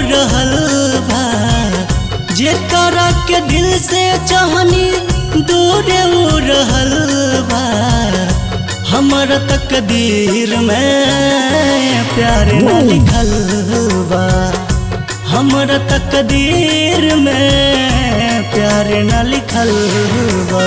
रहल बा जेकरा के दिल से चाहनी दूर उ रहल बा हमर तकदीर में प्यार न लिखल बा हमर तकदीर में प्यार न लिखल बा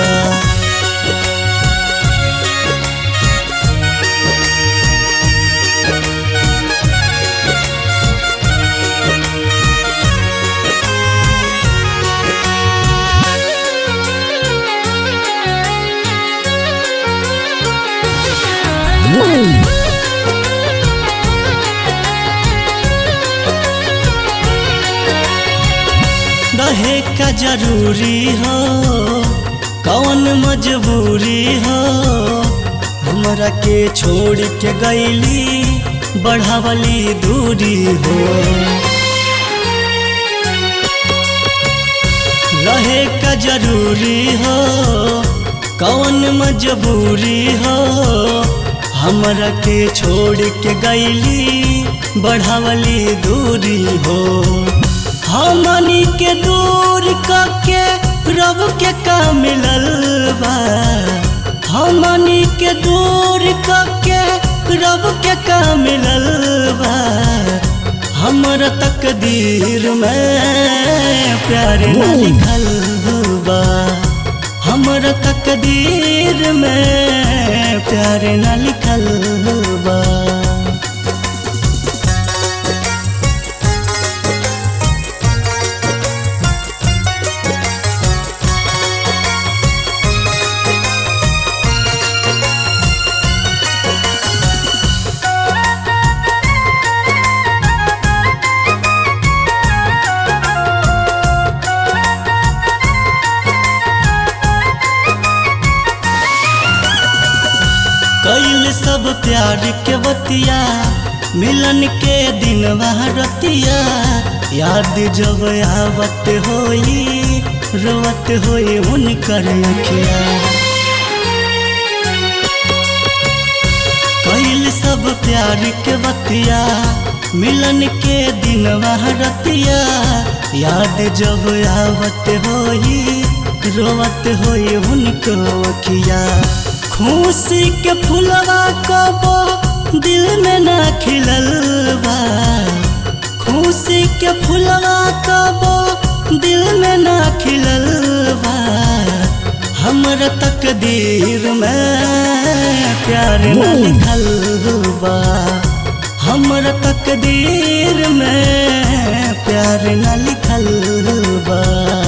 रहे का जरूरी हो कौन मजबूरी हो हमरा के छोड़ के गईली बढ़ावली दूरी हो रहे का जरूरी हो कौन मजबूरी हो हमरा के छोड़ के गईली बढ़ावली दूरी हो हमनी के दूर करके रब के का मिलल बा हमनी के दूर करके रब के का मिलल बा हमर तकदीर में प्यार न लिखल बा हमर तकदीर में प्यार न लिखल बा कैल सब प्यार के बतिया मिलन के दिन रतिया याद जब आवत होई रोवत होई उनकर अखिया कैल सब प्यार के बतिया मिलन के दिन रतिया याद जब आवत होई रोवत होई उनको अखिया खुशी के फुलवा कबो दिल में ना खिलल बा खुशी के फुलवा कबो दिल में ना खिलल बा हमर तकदीर में प्यार न लिखल बा हमर तकदीर में प्यार न लिखल बा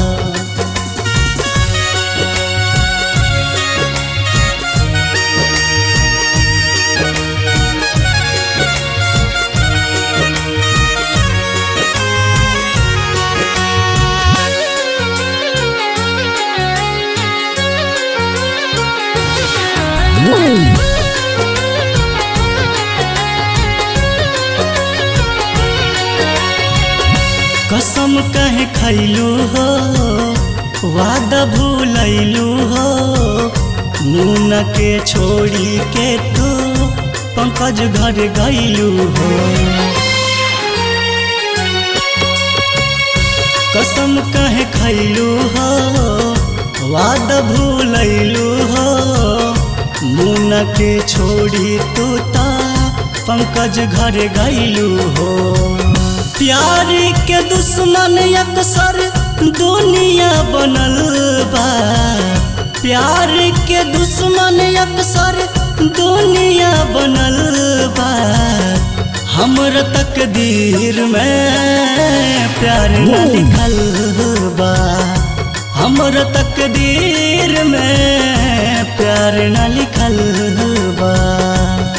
कसम कहे खैलू हो वादा भूलैलू हो मुन के छोड़ी के तू पंकज घर गैलू हो कसम कहे खैलू हो वादा भूलैलू हो मुन के छोड़ी तू ता पंकज घर गैलू हो प्यार के दुश्मन अक्सर दुनिया बनल बा प्यार के दुश्मन अक्सर दुनिया बनल बा हमर तकदीर में प्यार न लिखल बा हमर तकदीर में प्यार न लिखल बा